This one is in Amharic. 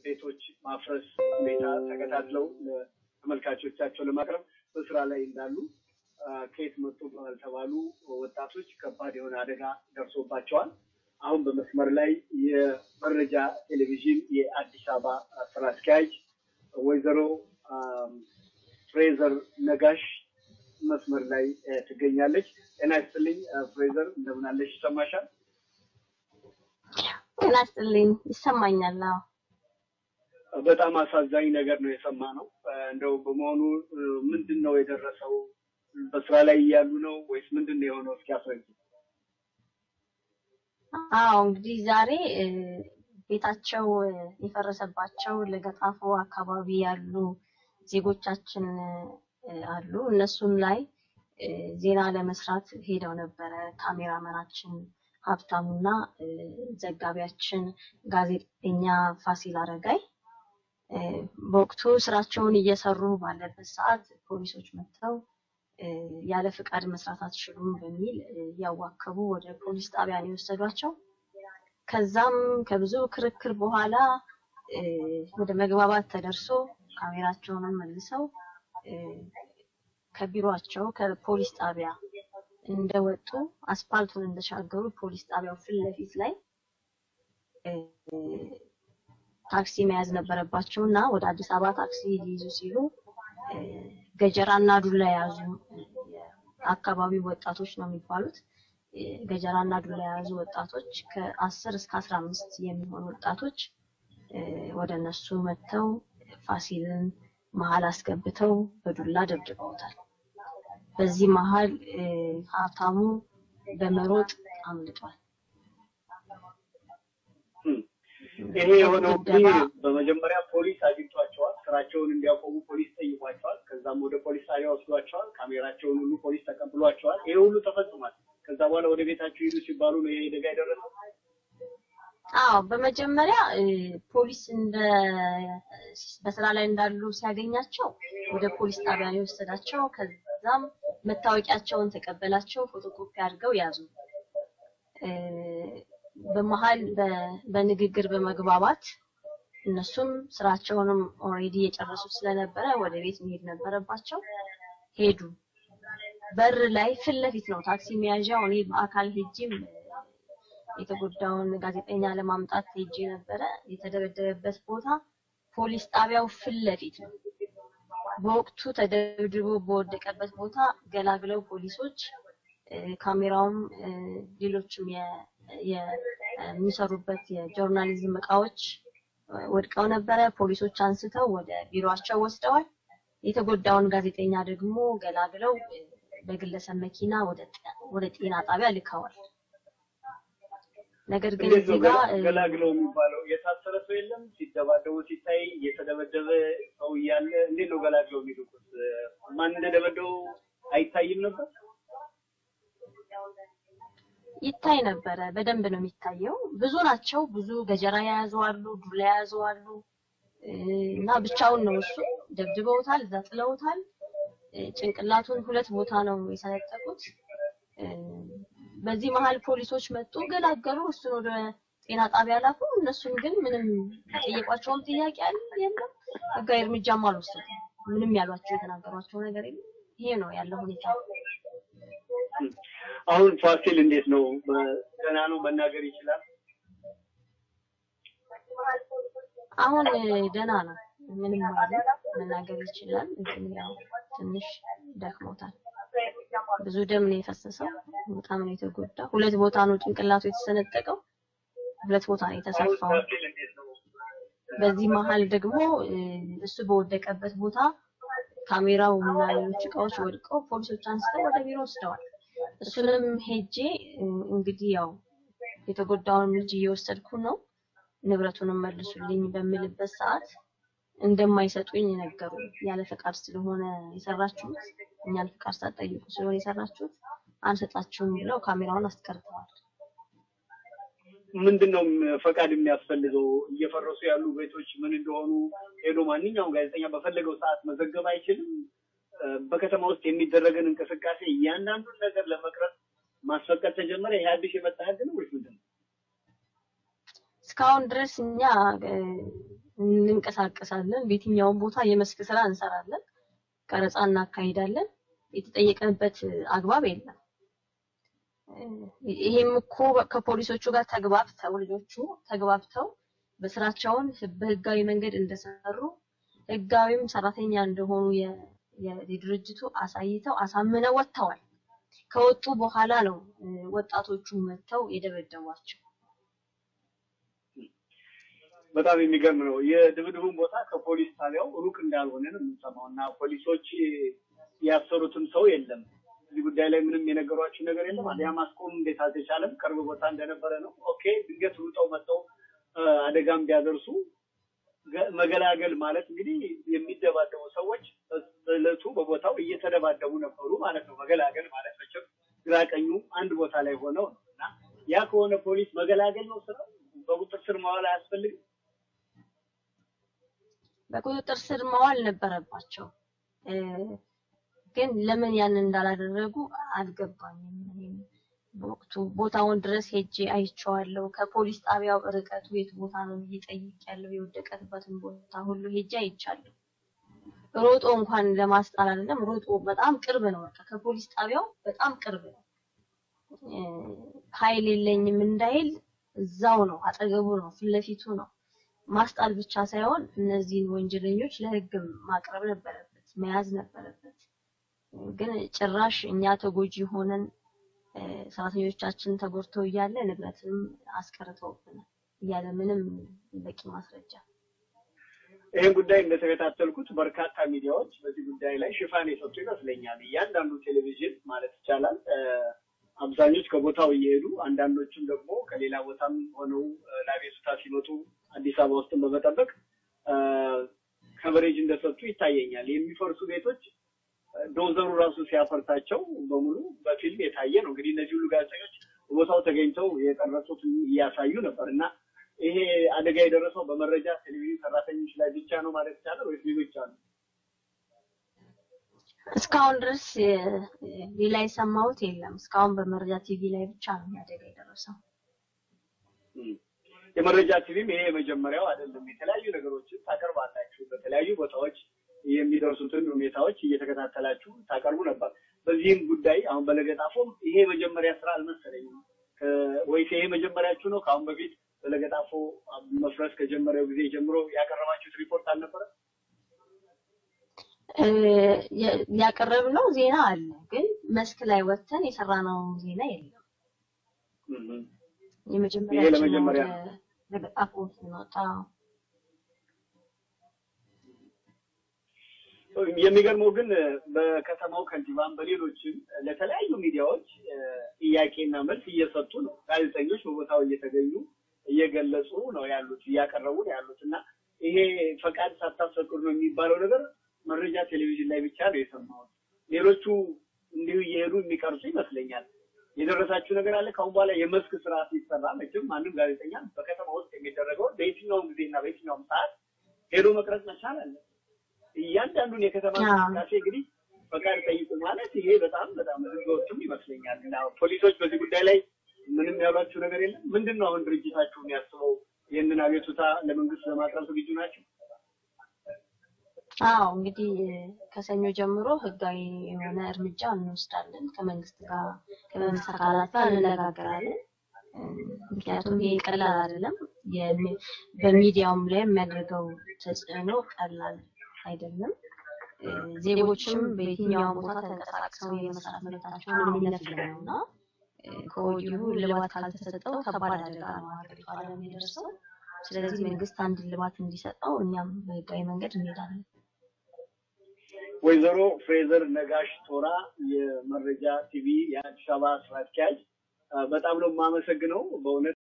ቤቶች ማፍረስ ሁኔታ ተከታትለው ለተመልካቾቻቸው ለማቅረብ በስራ ላይ እንዳሉ ከየት መጡ ባልተባሉ ወጣቶች ከባድ የሆነ አደጋ ደርሶባቸዋል። አሁን በመስመር ላይ የመረጃ ቴሌቪዥን የአዲስ አበባ ስራ አስኪያጅ ወይዘሮ ፍሬዘር ነጋሽ መስመር ላይ ትገኛለች። ጤና ይስጥልኝ ፍሬዘር፣ እንደምን አለሽ? ይሰማሻል? ጤና ይስጥልኝ። ይሰማኛል። አዎ በጣም አሳዛኝ ነገር ነው የሰማ ነው። እንደው በመሆኑ ምንድን ነው የደረሰው? በስራ ላይ እያሉ ነው ወይስ ምንድን ነው የሆነው? እስኪ አስረጅ። አዎ እንግዲህ ዛሬ ቤታቸው የፈረሰባቸው ለገጣፎ አካባቢ ያሉ ዜጎቻችን አሉ። እነሱም ላይ ዜና ለመስራት ሄደው ነበረ። ካሜራመናችን ሀብታሙና ዘጋቢያችን ጋዜጠኛ ፋሲል አረጋይ በወቅቱ ስራቸውን እየሰሩ ባለበት ሰዓት ፖሊሶች መጥተው ያለ ፍቃድ መስራት አትችሉም በሚል እያዋከቡ ወደ ፖሊስ ጣቢያ ነው የወሰዷቸው። ከዛም ከብዙ ክርክር በኋላ ወደ መግባባት ተደርሶ ካሜራቸውንም መልሰው ከቢሮአቸው ከፖሊስ ጣቢያ እንደወጡ አስፓልቱን እንደሻገሩ ፖሊስ ጣቢያው ፊት ለፊት ላይ ታክሲ መያዝ ነበረባቸው እና ወደ አዲስ አበባ ታክሲ ሊይዙ ሲሉ ገጀራ እና ዱላ የያዙ አካባቢው ወጣቶች ነው የሚባሉት። ገጀራ እና ዱላ የያዙ ወጣቶች ከአስር እስከ አስራ አምስት የሚሆኑ ወጣቶች ወደ እነሱ መጥተው ፋሲልን መሀል አስገብተው በዱላ ደብድበውታል። በዚህ መሀል ሀብታሙ በመሮጥ አምልጧል። ይሄ የሆነው እንግዲህ በመጀመሪያ ፖሊስ አግኝቷቸዋል። ስራቸውን እንዲያቆሙ ፖሊስ ጠይቋቸዋል። ከዛም ወደ ፖሊስ ጣቢያ ወስዷቸዋል። ካሜራቸውን ሁሉ ፖሊስ ተቀብሏቸዋል። ይሄ ሁሉ ተፈጽሟል። ከዛ በኋላ ወደ ቤታቸው ሂዱ ሲባሉ ነው ይሄ አደጋ የደረሰው። አዎ በመጀመሪያ ፖሊስ እንደ በስራ ላይ እንዳሉ ሲያገኛቸው ወደ ፖሊስ ጣቢያ ነው የወሰዳቸው። ከዛም መታወቂያቸውን ተቀበላቸው፣ ፎቶኮፒ አድርገው ያዙ። በመሀል በንግግር በመግባባት እነሱም ስራቸውንም ኦልሬዲ የጨረሱ ስለነበረ ወደ ቤት መሄድ ነበረባቸው። ሄዱ። በር ላይ ፊት ለፊት ነው ታክሲ መያዣው። እኔ በአካል ሄጄም የተጎዳውን ጋዜጠኛ ለማምጣት ሄጄ ነበረ። የተደበደበበት ቦታ ፖሊስ ጣቢያው ፊት ለፊት ነው። በወቅቱ ተደብድቦ በወደቀበት ቦታ ገላግለው ፖሊሶች ካሜራውም ሌሎችም የሚሰሩበት የጆርናሊዝም እቃዎች ወድቀው ነበረ። ፖሊሶች አንስተው ወደ ቢሮአቸው ወስደዋል። የተጎዳውን ጋዜጠኛ ደግሞ ገላግለው በግለሰብ መኪና ወደ ጤና ጣቢያ ልከዋል። ነገር ግን እንዴት ነው እዚህ ጋር ገላግለው የሚባለው? የታሰረ ሰው የለም? ሲደባደቡ ሲታይ የተደበደበ ሰው እያለ እንዴት ነው ገላግለው የሚልኩት? ማን እንደደበደቡ አይታይም ነበር? ይታይ ነበረ። በደንብ ነው የሚታየው። ብዙ ናቸው። ብዙ ገጀራ የያዙ አሉ፣ ዱላ የያዙ አሉ እና ብቻውን ነው እሱ። ደብድበውታል፣ እዛ ጥለውታል። ጭንቅላቱን ሁለት ቦታ ነው የሰነጠቁት። በዚህ መሀል ፖሊሶች መጡ፣ ገላገሉ። እሱን ወደ ጤና ጣቢያ ላኩ። እነሱን ግን ምንም የጠየቋቸውም ጥያቄ አለ የለም፣ ህጋዊ እርምጃም አልወሰዱም። ምንም ያሏቸው የተናገሯቸው ነገር የለም። ይሄ ነው ያለው ሁኔታ። አሁን ፋሲል እንዴት ነው? ገና ነው መናገር ይችላል? አሁን ደህና ነው፣ ምንም ማለት መናገር ይችላል። ግን ያው ትንሽ ደክሞታል። ብዙ ደም ነው የፈሰሰው። በጣም ነው የተጎዳ። ሁለት ቦታ ነው ጭንቅላቱ የተሰነጠቀው። ሁለት ቦታ ነው የተሰፋው። ፋሲል እንዴት ነው? በዚህ መሀል ደግሞ እሱ በወደቀበት ቦታ ካሜራው እና ሌሎች እቃዎች ወድቀው ፖሊሶች አንስተው ወደ ቢሮ ወስደዋል። እሱንም ሄጄ እንግዲህ ያው የተጎዳውን ልጅ እየወሰድኩ ነው ንብረቱንም መልሱልኝ በምልበት ሰዓት እንደማይሰጡኝ ነገሩ። ያለ ፈቃድ ስለሆነ የሰራችሁት እኛን ፈቃድ ሳትጠይቁ ስለሆነ የሰራችሁት አንሰጣችሁም ብለው ካሜራውን አስቀርተዋል። ምንድን ነው ፈቃድ የሚያስፈልገው? እየፈረሱ ያሉ ቤቶች ምን እንደሆኑ ሄዶ ማንኛውም ጋዜጠኛ በፈለገው ሰዓት መዘገብ አይችልም። በከተማ ውስጥ የሚደረግን እንቅስቃሴ እያንዳንዱን ነገር ለመቅረጽ ማስፈቀድ ተጀመረ። ይሄ አዲስ የመጣ ህግ ነው ወይስ ምንድን ነው? እስካሁን ድረስ እኛ እንንቀሳቀሳለን። በየትኛውም ቦታ የመስክ ስራ እንሰራለን፣ ቀረጻ እናካሂዳለን። የተጠየቅንበት አግባብ የለም። ይሄም እኮ ከፖሊሶቹ ጋር ተግባብተው ልጆቹ ተግባብተው በስራቸውን በህጋዊ መንገድ እንደሰሩ ህጋዊም ሰራተኛ እንደሆኑ የድርጅቱ አሳይተው አሳምነው ወጥተዋል። ከወጡ በኋላ ነው ወጣቶቹ መጥተው የደበደቧቸው። በጣም የሚገርም ነው። የድብድቡን ቦታ ከፖሊስ ጣቢያው ሩቅ እንዳልሆነ ነው የምንሰማው እና ፖሊሶች ያሰሩትም ሰው የለም። እዚህ ጉዳይ ላይ ምንም የነገሯችሁ ነገር የለም። አሊያ ማስቆም እንዴት አልተቻለም? ቅርብ ቦታ እንደነበረ ነው። ኦኬ፣ ድንገት ሩጠው መጥተው አደጋም ቢያደርሱ መገላገል ማለት እንግዲህ የሚደባደቡ ሰዎች በዕለቱ በቦታው እየተደባደቡ ነበሩ ማለት ነው። መገላገል ማለት መቼም ግራ ቀኙ አንድ ቦታ ላይ ሆነው ነው እና ያ ከሆነ ፖሊስ መገላገል ነው ስራው። በቁጥጥር ስር መዋል አያስፈልግም። በቁጥጥር ስር መዋል ነበረባቸው። ግን ለምን ያንን እንዳላደረጉ አልገባኝም። እኔም በወቅቱ ቦታውን ድረስ ሄጄ አይቼዋለሁ። ከፖሊስ ጣቢያው ርቀቱ የት ቦታ ነው ብዬ ጠይቄያለሁ። የወደቀበትን ቦታ ሁሉ ሄጄ አይቻለሁ። ሮጦ እንኳን ለማስጣል አይደለም፣ ሮጦ በጣም ቅርብ ነው። በቃ ከፖሊስ ጣቢያው በጣም ቅርብ ነው። ኃይል የለኝም እንዳይል እዛው ነው፣ አጠገቡ ነው፣ ፊት ለፊቱ ነው። ማስጣል ብቻ ሳይሆን እነዚህን ወንጀለኞች ለሕግ ማቅረብ ነበረበት፣ መያዝ ነበረበት። ግን ጭራሽ እኛ ተጎጂ ሆነን ሰራተኞቻችን ተጎድተው እያለ ንብረትንም አስቀርተውብናል እያለ ምንም በቂ ማስረጃ ይህን ጉዳይ እንደተከታተልኩት በርካታ ሚዲያዎች በዚህ ጉዳይ ላይ ሽፋን የሰጡ ይመስለኛል። እያንዳንዱ ቴሌቪዥን ማለት ይቻላል አብዛኞች ከቦታው እየሄዱ አንዳንዶቹም ደግሞ ከሌላ ቦታም ሆነው ለአቤቱታ ሲመጡ አዲስ አበባ ውስጥን በመጠበቅ ከቨሬጅ እንደሰጡ ይታየኛል። የሚፈርሱ ቤቶች ዶዘሩ ራሱ ሲያፈርሳቸው በሙሉ በፊልም የታየ ነው። እንግዲህ እነዚህ ሁሉ ጋዜጠኞች ቦታው ተገኝተው የቀረጹት እያሳዩ ነበር እና ይሄ አደጋ የደረሰው በመረጃ ቴሌቪዥን ሰራተኞች ላይ ብቻ ነው ማለት ይቻላል ወይስ ሌሎች አሉ? እስካሁን ድረስ ሌላ የሰማሁት የለም። እስካሁን በመረጃ ቲቪ ላይ ብቻ ነው አደጋ የደረሰው። የመረጃ ቲቪም ይሄ የመጀመሪያው አይደለም። የተለያዩ ነገሮችን ታቀርባላችሁ። በተለያዩ ቦታዎች የሚደርሱትን ሁኔታዎች እየተከታተላችሁ ታቀርቡ ነበር። በዚህም ጉዳይ አሁን በለገጣፎም ይሄ የመጀመሪያ ስራ አልመሰለኝም። ወይስ ይሄ መጀመሪያችሁ ነው? ከአሁን በፊት በለገጣፎ መፍረስ ከጀመረው ጊዜ ጀምሮ ያቀረባችሁት ሪፖርት አልነበረ? ያቀረብነው ዜና አለ፣ ግን መስክ ላይ ወጥተን የሰራነው ዜና የለም። የመጀመሪያ ይሄ ለመጀመሪያ ለገጣፎ ስንወጣ የሚገርመው ግን በከተማው ከንቲባም በሌሎችም ለተለያዩ ሚዲያዎች ጥያቄና መልስ እየሰጡ ነው። ጋዜጠኞች በቦታው እየተገኙ እየገለጹ ነው ያሉት እያቀረቡ ነው ያሉት እና ይሄ ፈቃድ ሳታስፈቅዱ ነው የሚባለው ነገር መረጃ ቴሌቪዥን ላይ ብቻ ነው የሰማሁት። ሌሎቹ እንዲሁ እየሄዱ የሚቀርጹ ይመስለኛል። የደረሳችሁ ነገር አለ? ከአሁን በኋላ የመስክ ስራ ሲሰራ መቼም ማንም ጋዜጠኛ በከተማ ውስጥ የሚደረገውን በየትኛውም ጊዜና በየትኛውም ሰዓት ሄዶ መቅረጽ መቻል አለ። እያንዳንዱን የከተማ እንቅስቃሴ እንግዲህ ፈቃድ ጠይቁ ማለት ይሄ በጣም በጣም ህገወጥም ይመስለኛል እና ፖሊሶች በዚህ ጉዳይ ላይ ምንም ያሏችሁ ነገር የለም። ምንድን ነው አሁን ድርጅታችሁ የሚያስበው? ይህንን አቤቱታ ለመንግስት ለማቅረብ ዝግጁ ናቸው? አዎ እንግዲህ ከሰኞ ጀምሮ ህጋዊ የሆነ እርምጃ እንወስዳለን። ከመንግስት ጋር ከመንግስት አካላት ጋር እንነጋገራለን። ምክንያቱም ይሄ ቀላል አይደለም። በሚዲያውም ላይ የሚያደርገው ተጽዕኖ ቀላል አይደለም። ዜጎችም በየትኛውም ቦታ ተንቀሳቅሰው የመስራት መብታቸውን የሚነፍግ ነው እና ከወዲሁ ልባት ካልተሰጠው ከባድ አደጋ ነው ሀገሪቷ ላይ የሚደርሰው። ስለዚህ መንግስት አንድ ልባት እንዲሰጠው እኛም በህጋዊ መንገድ እንሄዳለን። ወይዘሮ ፍሬዘር ነጋሽ ቶራ የመረጃ ቲቪ የአዲስ አበባ ስራ አስኪያጅ፣ በጣም ነው የማመሰግነው በእውነት